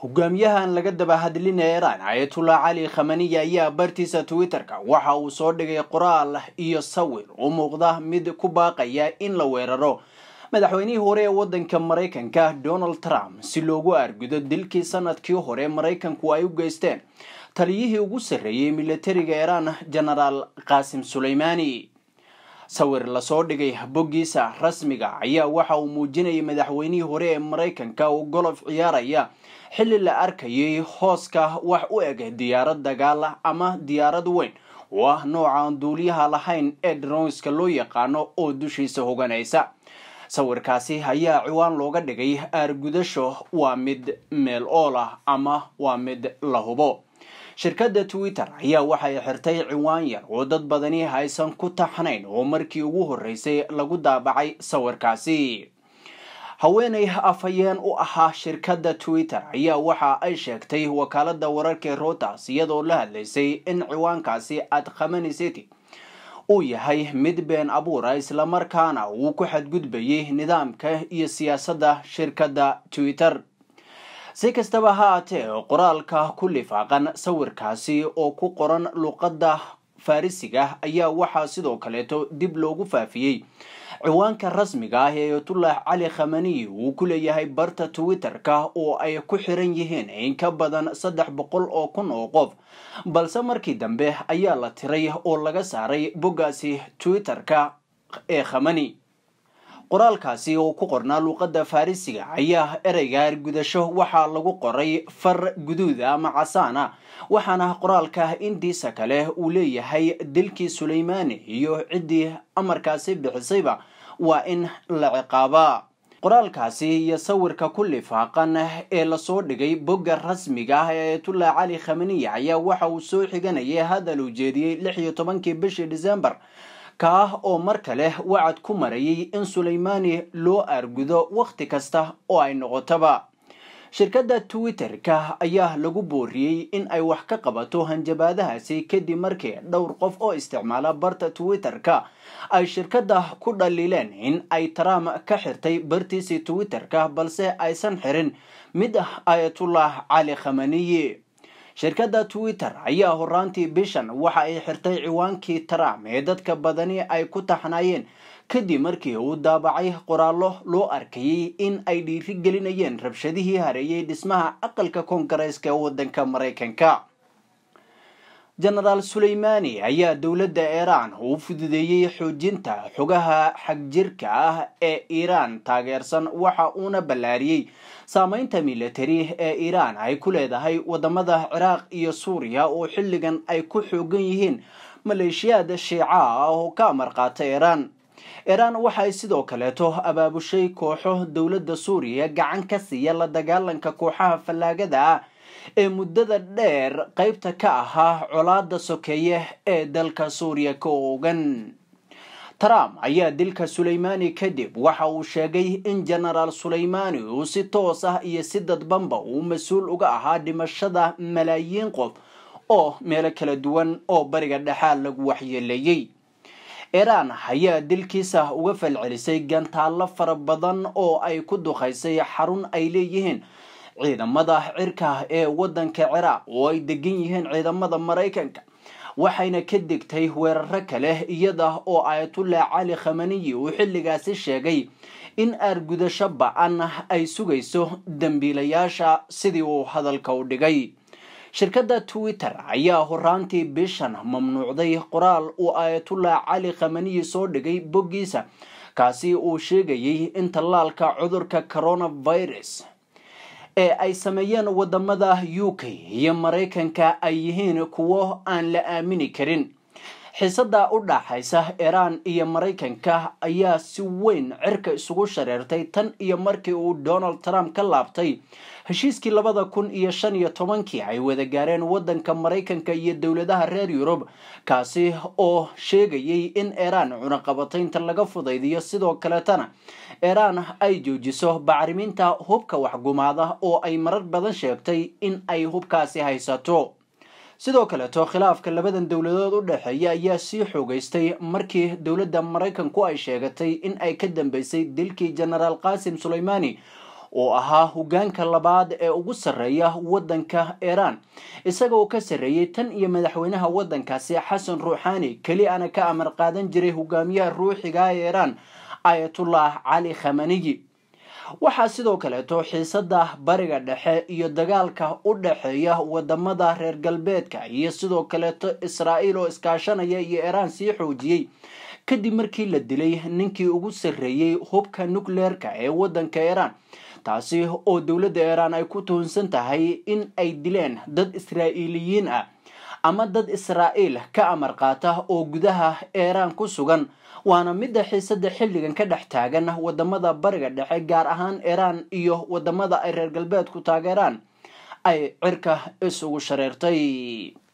hogaamiyahan laga daba hadlinaya iiraan ayatullah cali khamaniya ayaa bartiisa twitter-ka waxa uu soo dhigay qoraal iyo sawir u muuqda mid ku baaqaya in la weeraro madaxweynihii hore ee wadanka maraykanka donald trump si loogu argudo dilkii sanadkii hore maraykanku ay u geysteen taliyihii ugu sarreeyey militariga iiraan genaraal qaasim suleymaani sawir lasoo dhigay boggiisa rasmiga ayaa waxa uu muujinayay madaxweynihii hore ee maraykanka oo golof ciyaaraya xilli la arkayay hooska wax u eg diyaarad dagaal ama diyaarad weyn oo ah noocaan duuliyaha lahayn ee dronska loo yaqaano oo dushiisa hoganaysa sawirkaasi ayaa ciwaan looga dhigay aargudasho waa mid meel ool ah ama waa mid la hubo shirkadda twitter ayaa waxay xirtay ciwaan yar oo dad badani aysan ku taxnayn oo markii ugu horreysay lagu daabacay sawirkaasi haweenay afhayeen u ahaa shirkadda twitter ayaa waxa ay sheegtay wakaalada wararka routers iyadoo la hadlaysay in ciwaankaasi ad khamani city uu yahay mid been abuura islamarkaana uu ku xadgudbayay nidaamka iyo siyaasadda shirkadda twitter si kastaba ha aatee qoraalka ku lifaaqan sawirkaasi oo ku qoran luqadda farisiga ayaa waxaa sidoo kaleeto dib loogu faafiyey ciwaanka rasmiga ah ee ayatullah cali khamaniyi uu ku leeyahay barta twitter-ka oo ay ku xiran yihiin in ka badan saddex boqol oo kun oo qof balse markii dambe ayaa la tiray oo laga saaray boggaasi twitter-ka ee khamani qoraalkaasi oo ku qornaa luuqadda farisiga ayaa ereyga argudasho waxaa lagu qoray far guduuda ama casaana waxaana qoraalka intiisa kale uu leeyahay dilkii suleymaani iyo ciddii amarkaasi bixisayba waa in la ciqaabaa qoraalkaasi iyo sawirka ku lifaaqan ee lasoo dhigay bogga rasmiga ah ee ayatullah cali khamaniya ayaa waxa uu soo xiganayay hadal uu jeediyey lix iyo tobankii bishii december kaah oo mar kale wacad ku marayay in suleymaani loo argudo wakhti kasta oo ay noqotaba shirkadda twitter-ka ayaa lagu booriyey in ay wax ka qabato hanjabaadahaasi kadib markii dhowr qof oo isticmaala barta twitter-ka ay shirkadda ku dhaliileen in ay trump ka xirtay bartiisii twitter-ka balse aysan xirin mid ah ayatullah cali khamaniyi shirkadda twitter ayaa horaantii bishan waxa ay xirtay ciwaankii trump ee dadka badani ay ku taxnaayeen kadib markii uu daabacay qoraallo loo arkayay in ay dhiiri gelinayeen rabshadihii hareeyay dhismaha aqalka koongareeska ee wadanka maraykanka genaraal suleymaani ayaa dowladda iiraan u fududeeyey xoojinta xogaha xagjirka ah ee iiraan taageersan waxa uuna ballaariyey saameynta militari ee iiraan ay ku leedahay wadamada ciraaq iyo suuriya oo xilligan ay ku xoogan yihiin maleeshiyaad shiica ah oo ka amar qaata iiraan iiraan waxay sidoo kaleeto abaabushay kooxo dowladda suuriya gacan ka siiya la dagaalanka kooxaha fallaagada ah ee muddada dheer qeybta ka ahaa colaada sokeeye ee dalka suuriya ka oogan trump ayaa dilka suleymaani kadib waxa uu sheegay in genaraal suleymaani uu si toos ah iyo si dadbanba uu mas-uul uga ahaa dhimashada malaayiin qof oo meelo kala duwan oo bariga dhexaad lagu waxyeeleeyey iiraan ayaa dilkiisa uga falcelisay gantaallo fara badan oo ay ku duqaysay xarun ay leeyihiin ciidamada cirka ee wadanka ciraaq oo ay degan yihiin ciidamada maraykanka waxayna ka degtay weeraro kale iyada oo ayatullah cali khamaniyi uu xilligaasi sheegay in aargudasho ba-an ay sugayso dembiilayaasha sidii uu hadalka u dhigay shirkadda twitter ayaa horaantii bishan mamnuucday qoraal uu ayatullah cali khamaniyi soo dhigay boggiisa kaasi uu sheegayay in tallaalka cudurka coronavirus ee ay sameeyeen wadamada u k iyo maraykanka ay yihiin kuwo aan la aamini karin xiisada u dhaxaysa iiraan iyo maraykanka ayaa si weyn cirka isugu shareertay tan iyo markii uu donald trump ka laabtay heshiiskii labada kun iyo shan iyo tobankii ay wada gaareen wadanka maraykanka iyo dowladaha reer yurub kaasi oo sheegayay in iiraan cunaqabataynta laga fudaydiyo sidoo kaleetana iiraan ay joojiso bacriminta hubka waxgumaada oo ay marar badan sheegtay in ay hubkaasi haysato sidoo kaleeto khilaafka labadan dowladood u dhexeeya ayaa sii xoogeystay markii dowladda maraykanku ay sheegatay in ay ka dambeysay dilkii genaraal qaasim suleymaani oo ahaa hogaanka labaad ee ugu sarreeya waddanka iiraan isaga oo ka sarreeyey tan iyo madaxweynaha waddankaasi xasan ruuxaani keli ana ka amar qaadan jiray hogaamiyaha ruuxiga ee iiraan ayatullah cali khamaniyi waxaa sidoo kaleeto xiisada bariga dhexe iyo dagaalka u dhexeeya wadamada reer galbeedka iyo sidoo kaleeto israa'iil oo iskaashanaya iyo iiraan sii xoojiyey kadib markii la dilay ninkii ugu sarreeyey hubka nucleerka ee waddanka iiraan taasi oo dowladda iiraan ay ku tuhunsan tahay in ay dileen dad israa'iiliyiin ah ama dad israa'iil ka amar qaata oo gudaha iiraan ku sugan waana midda xiisada xilligan ka dhex taagan wadamada bariga dhexe gaar ahaan iiraan iyo wadamada ay reer galbeedku taageeraan ay cirka isugu shareertay